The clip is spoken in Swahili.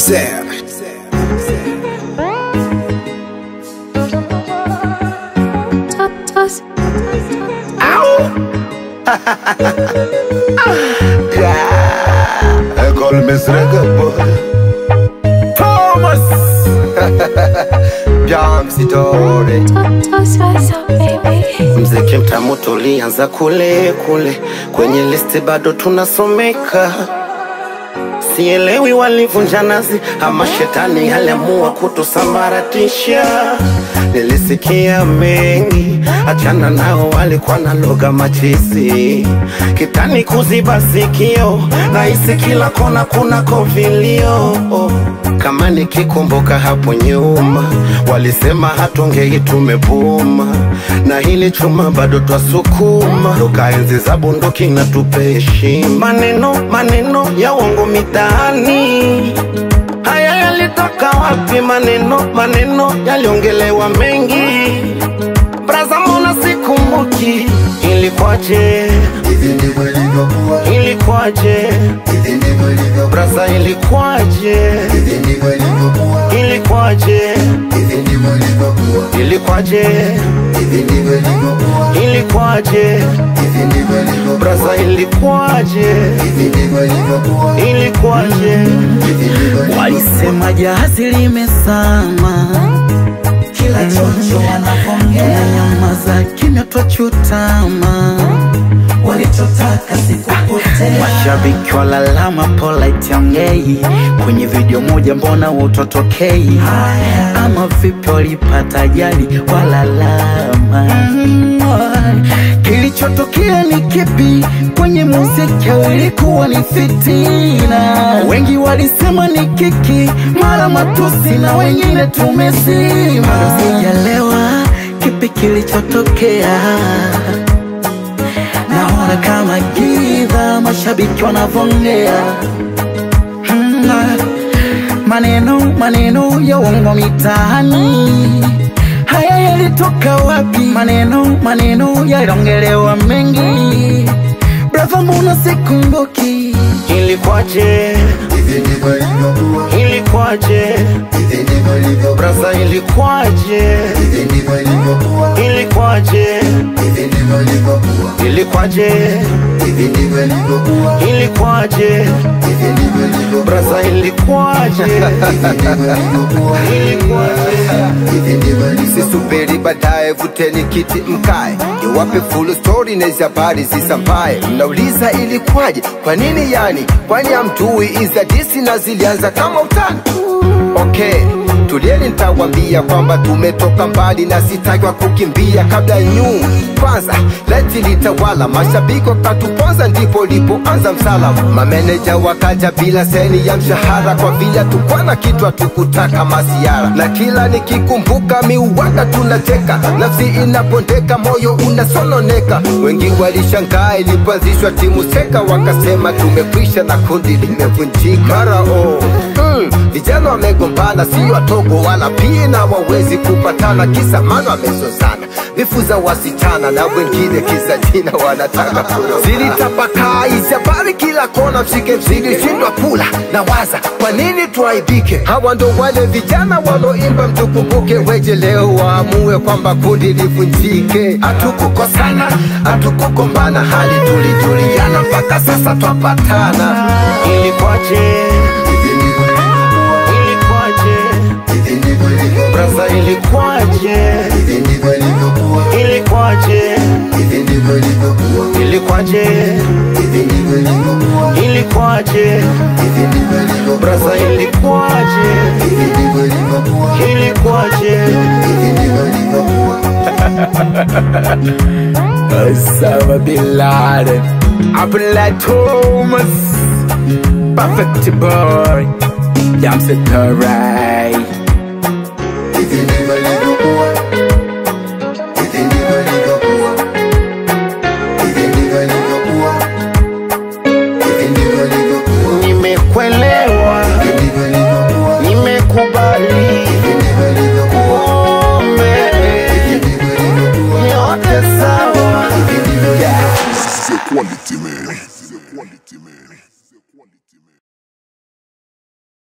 Zeb. École Mesrega boy Thomas Jamsitori Mziki mtamu tulianza kule kule, kwenye listi bado tunasomeka. Sielewi walivunja nazi ama shetani aliamua kutusambaratisha. Nilisikia mengi, achana nao, walikuwa na lugha machisi, kitani kuziba sikio, nahisi kila kona kunako vilio. Kama nikikumbuka hapo nyuma, walisema hatungei tumebuma, na hili chuma bado twasukuma, toka enzi za bunduki na tupe heshima. Maneno maneno ya uongo mitaani Haya yalitoka wapi? Maneno maneno yaliongelewa mengi, braza, mbona sikumbuki? Ilikuwaje? Hivi ndivyo ilivyokuwa Ilikuwaje? Hivi ndivyo ilivyokuwa braza, ilikuwaje? Hivi ndivyo ilivyokuwa Ilikuwaje? Hivi ndivyo ilivyokuwa Ilikuwaje? Hivi ndivyo ilivyokuwa Ilikuwaje? Hivi ndivyo ilivyokuwa braza, ilikuwaje? Hivi ndivyo ilivyokuwa Ilikuwaje? Hivi ndivyo ilivyokuwa Walisema jahazi limesama, kila chocho wanapongea, tunanyamaza kimya twachutama, walichotaka sikupotea. Mashabiki walalama, polite ongei kwenye video moja, mbona utotokei? Ama vipi walipata ajali walalama? Kilichotokea ni kipi? Kwenye muziki au ilikuwa ni fitina? Wengi walisema ni kiki, mara matusi na wengine tumesima. Sijaelewa kipi kilichotokea, naona kama giza, mashabiki wanavongea Mm, maneno maneno ya uongo mitaani haya yalitoka wapi? Maneno maneno yaliongelewa mengi, brother, mbona sikumbuki? Ilikuwaje? Hivi ndivyo ilivyokuwa Ilikuwaje? Hivi ndivyo ilivyokuwa braza, ilikuwaje? Hivi ndivyo ilivyokuwa Ilikuwaje? Hivi ndivyo ilivyokuwa Ilikuwaje? Hivi ndivyo ilivyokuwa Ilikuwaje? Hivi ndivyo ilivyokuwa braza, ilikuwaje? Hivi ndivyo ilivyokuwa Ilikuwaje? Hivi ndivyo ilivyokuwa Sisubiri baadaye, vuteni kiti mkae, niwape full story na hizi habari zisambaye. Mnauliza ilikwaje? Kwa nini yani? Kwani hamjui iza disi na zilianza kama utani? Okay, tulieni nitawambia kwamba tumetoka mbali na sitakwa kukimbia kabla nyu kwanza leti litawala mashabiki wakatuponza ndipo lipoanza msala mameneja wakaja bila seni ya mshahara kwa vile tukwana kitu hatukutaka masiara na kila nikikumbuka miuwaka tunacheka nafsi inapondeka moyo unasononeka wengi walishangaa ilipoanzishwa timu seka wakasema tumekwisha na kundi limevunjika mara oh. mm, vijana wamegombana sio watogo wala pia na wawezi kupatana kisa mano wamezozana vifu za wasichana na wengine kisa jina wanataka kuroga. zilitapakaa hizi habari kila kona mshike zilishindwa kula na waza kwa nini tuaibike hawa ndo wale vijana waloimba mtukumbuke weje leo waamue kwamba kundi livunjike hatukukosana hatukugombana hali tulijuliana mpaka sasa twapatana Ilikuwaje? Ilikuwaje? braza, ilikuwaje? Ilikuwaje? Ilikuwaje? Ilikuwaje? braza, ilikuwaje? Ilikuwaje? Osama Bin Laden, Abdullah Thomas, Perfect Boy, Jamset Karai. Nimekuelewa, nimekubali, kumbe yote sawa. C'est quality man. C'est quality man.